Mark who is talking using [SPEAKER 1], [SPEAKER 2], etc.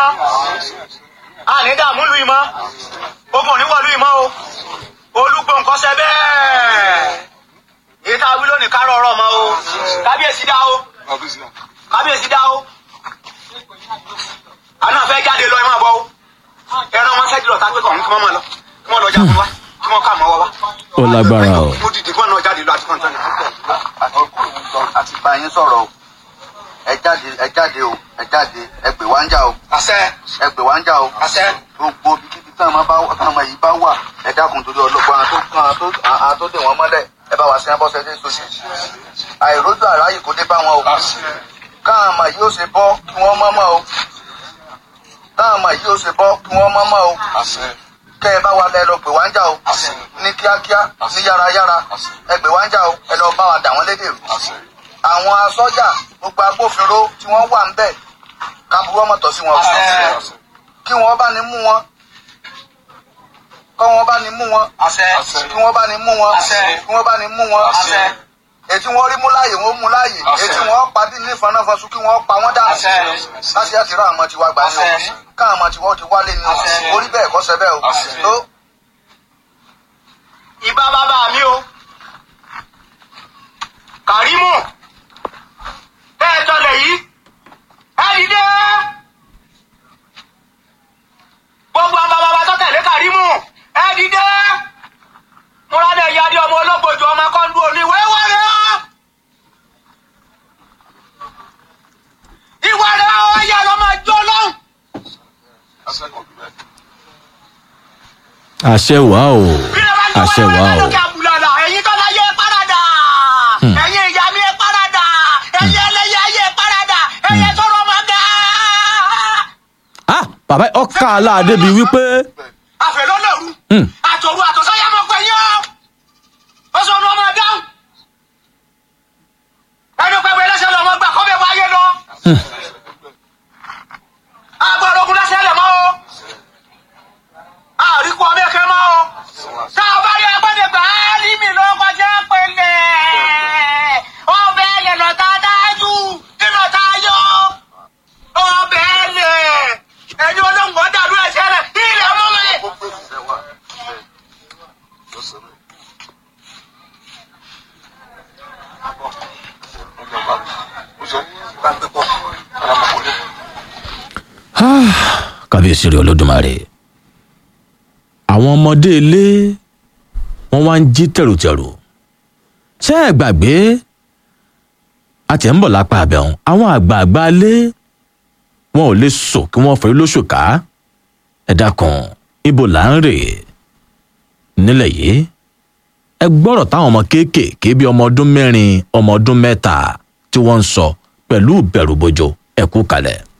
[SPEAKER 1] mọ́ àní dààmú lu ìmọ̀ ogun òní wọ̀lú ìmọ̀ o olúgbò nǹkan ṣe bẹ́ẹ̀ èyí tá a wí lónìí kárọ̀ ọ̀rọ̀ mọ́ o kábíyèsí dá o kábíyèsí dá o àná fẹ́ jáde lọ ẹ máa bọ̀ o ẹran wọn ṣẹ́jú lọ tá a pé kàn ń kí wọ́n máa lọ kí wọ́n lọ jagun wá kí wọ́n kà mọ́ wá wá.
[SPEAKER 2] Ó lágbára o.
[SPEAKER 1] mo dìde fún ọ̀nà jáde lọ àti kọ́ńtà
[SPEAKER 3] àti bá yín sọ̀rọ̀ o ẹ jáde ẹ jáde o ẹ jáde ẹ pè wá ń jà o
[SPEAKER 1] àṣẹ
[SPEAKER 3] ẹ pè wá ń jà o
[SPEAKER 1] àṣẹ
[SPEAKER 3] gbogbo bíbí tí àwọn bá táwọn ọmọ yìí bá wà ẹ dákun torí ọlọ́gbọ́n àwọn tó kàn án tó àwọn tó dè wọ́n mọ́lẹ̀ ẹ bá wa sí abọ́sẹ̀ dé sojú àìrójú àráyè kò dé bá wọn o káwọn ọmọ yìí ó ṣe bọ́ kí wọ́n mọ́ mọ́ o káwọn ọmọ yìí ó ṣe bọ́ kí wọ́n mọ́ mọ́ o kẹ́ ẹ bá wa lẹ lọ pè wá ń jà o ní kíákíá ní yárayára ẹ pè wá ń jà o ẹ lọ bá wa dà wọ́n lédè o àwọn asọ́jà gbogbo agbófinró tí wọ́n wà ń bẹ̀ kábúrú ọmọ tọ̀ sí wọn o kí wọ́n bá ní mú wọn kọ́ wọ́n bá ní mú wọn
[SPEAKER 1] àṣẹ
[SPEAKER 3] kí wọ́n bá ní mú wọn
[SPEAKER 1] Àṣẹ.
[SPEAKER 3] kí wọ́n bá ní mú wọn
[SPEAKER 1] àṣẹ
[SPEAKER 3] ètí wọ́n rí mú láàyè wọ́n mú láàyè
[SPEAKER 1] Àṣẹ.
[SPEAKER 3] ètí wọ́n padì ní ìfọ̀nàfọ̀sù kí wọ́n pa wọ́n dànù
[SPEAKER 1] Àṣẹ.
[SPEAKER 3] láti àti rá àwọn tiwa gbà ní o
[SPEAKER 1] Àṣẹ.
[SPEAKER 3] káwọn ọmọ tiwọn ti wálé ní o
[SPEAKER 1] Àṣẹ.
[SPEAKER 3] orí bẹ́ẹ̀ kọ́ sẹ́bẹ̀ o
[SPEAKER 1] Àṣẹ.
[SPEAKER 3] tó
[SPEAKER 1] ìbá bàbá mi o kàrímù tẹ́ ẹ tọ́lẹ̀ yìí ẹ dìde gbogbo àwọn bàbá bá tó tẹ̀lé kàrímù ẹ dìde múradẹ ìyáde ọmọ ológbòjò ọmọ akọ́ńdú òní wẹ́wẹ́rẹ́ ọ́ ìwà rẹ̀ ọ́ ẹ̀yà lọ́mọ ẹjọ́ lọ́hùn.
[SPEAKER 2] àṣẹ wà o àṣẹ wà o
[SPEAKER 1] lókè àbúlàlà ẹ̀yin tó láyé parada ẹ̀yin ìyá mi parada ẹ̀yin ẹlẹ́yẹ ayé parada ẹ̀yin tọrọ ọmọ gá.
[SPEAKER 2] ah bàbá ọkà aláàdé bíi wípé
[SPEAKER 1] àfẹ lọ́lọ́rù
[SPEAKER 2] Hmm.
[SPEAKER 1] àtòrú àtọ̀sọ́yà mọ̀ pé yín ọ́ ó sọ ọdún ọmọ dáhùn ẹni pẹ̀lú ẹlẹ́sẹ̀ lọ́mọ gbà kọ́ bẹ́ẹ̀ wáyé lọ. agbára ogun lẹ́sẹ̀ lẹ̀ mọ́ o àríkù ọmọ ẹ̀kẹ́ mọ́ o tá a bá rí agbẹ́dẹ̀ gbà á ní mi ló kọjá pẹ̀lẹ́ ọbẹ̀ yẹn lọ tá a dájú kí lọ tá a yọ ọbẹ̀ lẹ̀ ẹni olóńgbò dàlú ẹ̀ṣẹ̀ rẹ̀ ilẹ̀ ọmọ mi.
[SPEAKER 2] kábíyèsí rẹ olódùmarè àwọn ọmọdé ilé wọn wá ń jí tẹrùtẹrù ṣé ẹ gbàgbé àti ẹ̀ ń bọ̀ lápá abẹ́hùn àwọn àgbààgbà ilé wọn ò lè sọ kí wọ́n fẹ́ lóṣù ká ẹ dákun ibo là ń rè nílẹ̀ yìí ẹ gbọ́rọ̀ táwọn ọmọ kéékèèké bíi ọmọ ọdún mẹ́rin ọmọ ọdún mẹ́ta tí wọ́n ń sọ pẹ̀lú ìbẹ̀rùbojo ẹ kú kalẹ̀.